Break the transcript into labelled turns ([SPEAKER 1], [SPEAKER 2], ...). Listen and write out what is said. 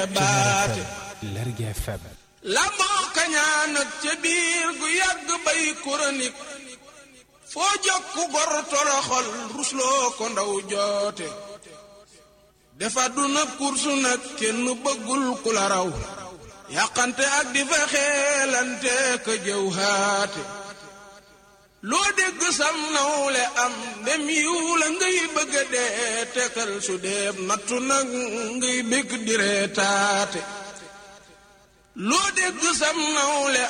[SPEAKER 1] xeebaate
[SPEAKER 2] Lergui FM
[SPEAKER 1] lamboo kañaan ak ca biir gu yàgg bay chronique foo jokku gor toroxol rusloo ko ndaw joote dafa duna kursu nag kenn bëggul ku la raw yàqante ak di fa xeelante ka jëw haate loo dégg sam nawle am dem yiw la ngay bëgga dee tekal su deeb nattu nag ngay bég di reetaate loo dégg sam nawle